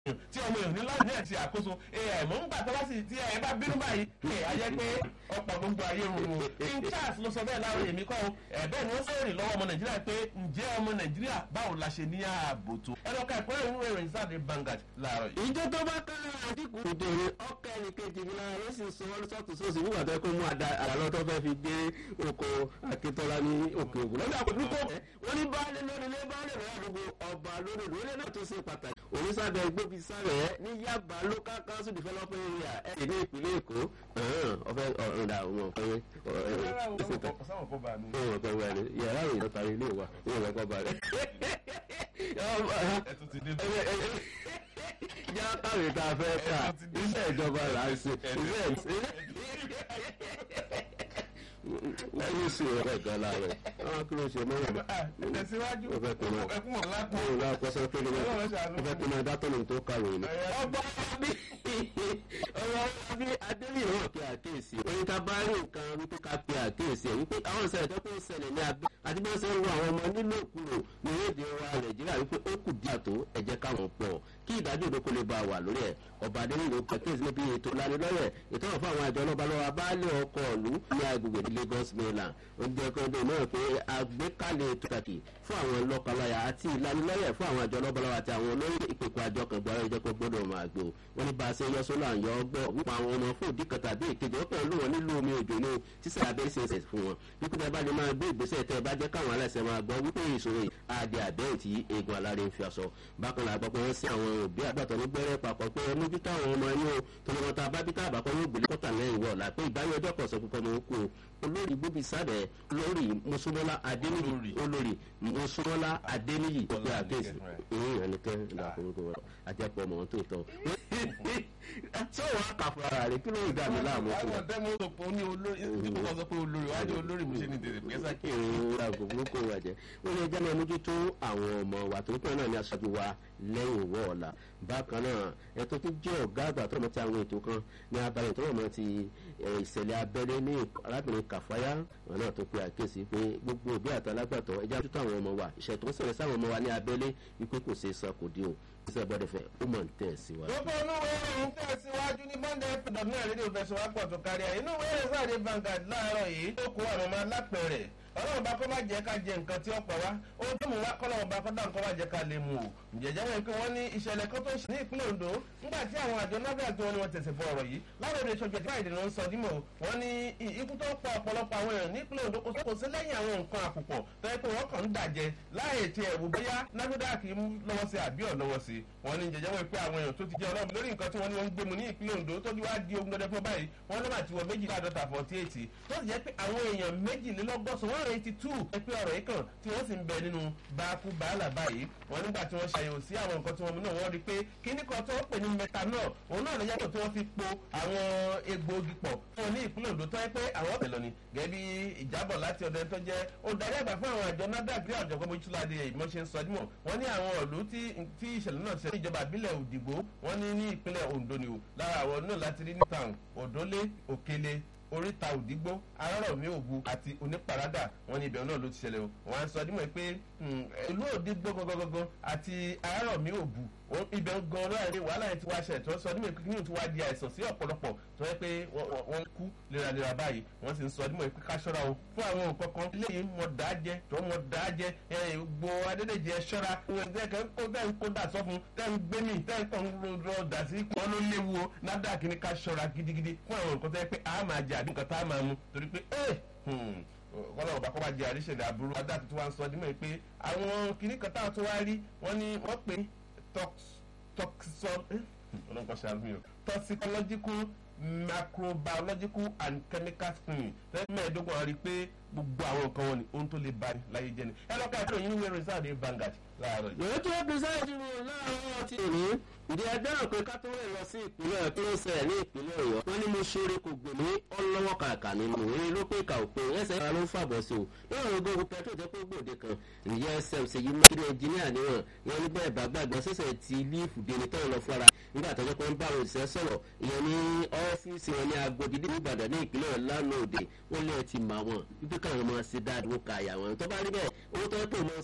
tí ọmọ èèyàn ní láti ní ẹ̀sìn àkóso ai mọ̀ ń gbà tó bá sì tí ẹ bá bínú báyìí ẹ á jẹ́ pé ọ̀pọ̀ gbogbo ayé ruru king charles ló sọ bẹ́ẹ̀ láwọn èmi kọ́ ẹ bẹ́ẹ̀ ni wọ́n sọ̀rọ̀ lọ́wọ́ ọmọ nàìjíríà pé ǹjẹ́ ọmọ nàìjíríà báwo la ṣe ní ààbò tó ẹ lọ́ka ìpínlẹ̀ ìwé ìròyìn sáàdé Vanguard láàárọ̀ yìí. ìjọ tó bá kẹ́lẹ́ àdínkù ìdèrè ọkọ ẹnì kejì mi lára ló sì sọ wọn sọ́tún sósì nígbà tó kó mú àdàlọ́ tó fẹ́ fi gbé oko akíntọ́lá ní òkè ògùn lọ́dọ̀ àkókò kó wọ́n ní baálé lórí ilé baálé lọ́wọ́ àdúgbò ọba lórí ìlú ilé náà tó ṣe pàtàkì onísàbẹ̀ gbóbi sáré ní yaba local council development area ẹ̀ ní ìpínlẹ̀ èkó ọ̀fẹ́ ọ̀rọ̀dà ọmọ ọ̀fẹ́ yàrá ìrìn lọ́ta ilé wa ní ìwé ẹ̀kọ́ balẹ̀. yá káwé tá a fẹ́ kà iṣẹ́ ìjọba là ń ṣe iṣẹ́ wọ́n ní sùn ọ̀rẹ́ gan lára ẹ̀ àwọn kí ló ṣe mọ́ wọn. tẹ̀síwájú ọ̀fẹ́ tó máa ẹkún ọ̀la kú. ọ̀rọ̀ ìlà àkọsọ pé ní ọ̀fẹ́ tó máa dátọ́ ní tó kàwé ni. ọba bí ọba bí adébíyàn náà pe àkíyèsí oyin ká bá rí nǹkan wípé ká pe àkíyèsí ẹ̀ wípé àwọn ìṣẹ̀lẹ̀ tó kó ṣẹlẹ̀ ní abẹ́ àti bí wọ́n ṣe ń lo àwọn ọmọ nílò kúrò ní orílẹ̀-èdè wa nàìjíríà wípé ó kù díà tó ẹ̀jẹ̀ káwọn pọ̀ kí ìdájọ́ òdòkó lè ba wà lórí ẹ̀ ọba adébíyàn ló pẹ̀kẹ́sì níbi ètò lanilọ́yẹ̀ ètò ọ̀fọ̀ àwọn àjọ ọlọ́ba lọ́wọ́ abáálẹ̀ ọkọ̀ ìlú ní agbègbè ní Lagos mainland ó jẹ́ kó dé náà pé àgbékalẹ̀ ètò pàtàkì fún àwọn lọ́kọláya àti ìlanilọ́yẹ̀ fún àwọn àjọ ọlọ́ba lọ́wọ́ àti àwọn olórí ìpèkọ àjọ kan gbọ́dọ̀ jẹ́ kó gbọ́dọ̀ máa gbò wọ́n ní bá a ṣe yọ sólà ń yọ ọgbọ́ nípa àwọn ọmọ fún òdì kan tàbí ìkejì ó pẹ̀lú wọn nílò omi òjò ní sísè abẹ́rẹ́ ṣẹṣẹ fún wọn wípé tẹ bá lè máa gbé ìgbésẹ̀ tẹ bá jẹ́ káwọn aláṣẹ máa gbọ́ wípé ìṣòro yìí adé àbẹ́yìn tí eegun alárè ń fi aṣọ bákan náà àgbàpọ̀ wọn sí àwọn òbí àgbàtọ̀ ní gbẹ́rẹ́ papọ̀ pé ẹ mójútó àwọn ọmọ yín o tọmọtà bábítà àbákọ́ yóò gbélé kọ́tà lẹ́yìn wọ̀ọ̀la pé ìbáyọ̀ ọjọ́ kan sọ pé kọ́mọ ó kú o olórí gbóbi sábẹ olórí mùsùlùmá adéníyì olórí mùsùlùmá adéníyì ó pé àkéèsì ìyẹn ẹnikẹ́ ìdàkùnrin wọn àjẹpọ̀ ọmọ tó tọ́ ṣé wàá kà fún ara rẹ kí ló ń dà mí láàmú fún àwọn ọ̀dẹ́ mo sọ pé ó ní olórí ìdíkò kan sọ pé olórí wá ní olórí mo ṣe ní tèrè pẹ́sà kí. ìrora gbogbo kò wà jẹ wọn lè jẹ́ máa mójútó àwọn ọmọ wa tó pẹ́ náà ní aṣáájú wa lẹ́yìn ìwọ ọ̀la bákan náà ẹ̀tọ́ tó jẹ́ ọ̀gá àgbà tó mọ̀ ti àwọn ètò kan ní abalẹ̀ tó mọ̀ ti ìṣẹ̀lẹ̀ abẹ́lé ní arábìnrin kàfáyà wọn náà tó pe àkíyèsí pé gbogbo òbí àtàlágbàtọ́ ẹjẹ́ àtúntò àwọn ọmọ wa ìṣẹ̀ tó ń ṣẹlẹ̀ sáwọn ọmọ wa ní abẹ́lé wípé kò ṣeé san kò dín o iṣẹ́ gbọ́dọ̀ fẹ́ ó mọ̀ ń tẹ̀ síwájú. gbogbo inú ìròyìn tẹ̀síwájú ní monday fm náà rédíò fẹsọ̀wápọ̀ tó kárí ẹ̀ inú ìròyìn sáàdé Vanguard láàárọ̀ yìí tó kó àwọn ọmọ alápẹ̀rẹ̀ ọlọ́run bá kọ́ má jẹ́ ká jẹ nǹkan tí ó pa wá ó tó mú wá kọ́lọ́run bá kọ́ dá nǹkan má jẹ́ ká lè mú o ǹjẹ́jẹ́ wọn pé wọ́n ní ìṣẹ̀lẹ̀ kan tó ń ṣe ní ìpínlẹ̀ Ondo nígbà tí àwọn àjọ nábẹ́ tí wọ́n ní wọ́n tẹ̀sẹ̀ fọ ọ̀rọ̀ yìí láwọn èdè ìṣọ̀jẹ̀ tí àìdè ló ń sọ dímọ̀ wọ́n ní ikú tó pa ọ̀pọ̀lọpọ̀ àwọn èèyàn ní ìpínlẹ̀ Ondo kò sí lẹ́yìn àwọn nǹkan àpòpọ̀ tó yẹ pé wọ́n kàn ń dàjẹ́ láì tí ẹ̀wù bóyá nágbédàkì lọ́wọ́ sí àbí ọ̀lọ́wọ́ sí wọ́n ní jẹjẹ́ wọn pé àwọn èèyàn tó ti jẹ́ ọlọ́run lórí nǹkan tí wọ́n ní wọ́n ń gbé mu ní ìpínlẹ̀ Ondo tó ti wá di ogun dandan fún báyìí wọ́n lọ́mà tí wọ́n méjìléláàdọ́ta forty eight tó sì jẹ́ pé àwọn èèyàn méjìlélọ́gọ́sùn one eighty two pé ọ̀rọ̀ yìí kàn tí wọ́n sì ń bẹ nínú báàkú bàálà báyìí wọ́n nígbà tí wọ́n ṣàyẹ̀wò sí àwọn nǹkan tí wọ́n mú náà wọ́n rí i pé kíní kan tó pè ní methanol òun náà lè yàtọ̀ tí wọ́n fi po àwọn egbòogi pọ̀ fún wọn ní ìpínlẹ̀ Ondo tó yẹ pé àwọn ọ̀tẹ̀ lọ ni gẹ́gẹ́ bí ìjábọ̀ láti ọ̀dọ̀ tó jẹ́ olùdarí àgbà fún àwọn àjọ NAFDAC bí ọ̀jọ̀gbọ́n Mojúládé ìmọ̀ ṣe ń sọ dímọ̀ wọ́n ní àwọn ìlú tí ìṣẹ̀lẹ̀ náà ṣe ní ìjọba ìbílẹ̀ Òdìgbò wọ́n ní ní ìpínlẹ̀ Ondo ni o lára àwọn náà láti rí ní town Òdólé Òkèlè oríta òdìgbò arárọ̀mí òbu àti oníparadà wọn ní ibẹ̀ náà ló ti ṣẹlẹ̀ o wọn á sọ dímọ̀ pé ìlú òdìgbò gangan àti arárọ̀mí òbu ibẹ̀ gan láàrin wàhálà yẹn ti wá ṣẹlẹ̀ tó ń sọ dímọ̀ pé kíni tí wàá di àìsàn sí ọ̀pọ̀lọpọ̀ tó yẹ pé wọ́n kú léraléra báyìí wọ́n sì ń sọ dímọ̀ pé ká ṣọ́ra o fún àwọn nǹkan kan eléyìí mọ̀ dáa jẹ tó mọ̀ dáa jẹ gbogbo adédèjì ẹ ṣọ́ra tẹ́ ń kó dà sọ́fun tẹ́ ń gbé mi tẹ́ ń kàn rọ dà sí wọn ló léwu o NAFDAC ní ká ṣọ́ra gidigidi fún àwọn nǹkan tó yẹ pé a máa jẹ àbí nǹkan tá a máa mu torí pé kọ́lọ́ ọba kọ́ bá jẹ àríṣẹ̀lẹ̀ àbúrò adá tuntun wa ń sọ dímọ̀ pé àwọn kìnnì kan táwọn tó wá rí wọ́n ní wọ́n pè ní toxicological microbiological and chemical screening lẹ́yìn mẹ́ẹ̀ẹ́dógún àwọn rí i pé gbogbo àwọn nǹkan wọn ni ohun tó lè bani láyé jẹ ni ẹ lọ́ka ìfẹ́ òyìnbó result ní Vanguard láàárọ̀ yìí. ìwé tó bí sáyẹn ti rò láàárọ̀ ti rí ìdí ẹgbẹ́ náà pé ká tó rẹ̀ lọ sí ìpínlẹ̀ tó ń ṣẹlẹ̀ ní ìpínlẹ̀ Ọ̀yọ́ wọ́n ní mo ṣeré kò gbè mí ọlọ́wọ́ kàkà nínú eré ló pé ìkà òpin ẹsẹ̀ ara ló ń fàbọ̀ sí o lọ́rọ̀ gbogbo pẹ̀tró jẹ́ pé gbòde kan ìyẹn sm ṣèyí mákìrì ẹnjìníà níwọ̀n wọn ní bẹ́ẹ̀ bá gbàgbọ́ ṣẹ̀ṣẹ̀ ti líìfù dèní tán lọ fúnra nígbà tó jẹ́ pé ń bá àwọn òṣìṣẹ́ sọ̀rọ̀ ìyẹn ní ọ́fíìsì wọn ní agbódìdí Ìbàdàn ní ìpínlẹ̀ lánàá òde ó lé ẹ ti mà wọn wípé káwọn máa ṣe dáadúró ka àyà wọn tó bá rí bẹ́ẹ̀ owó tó yẹ pé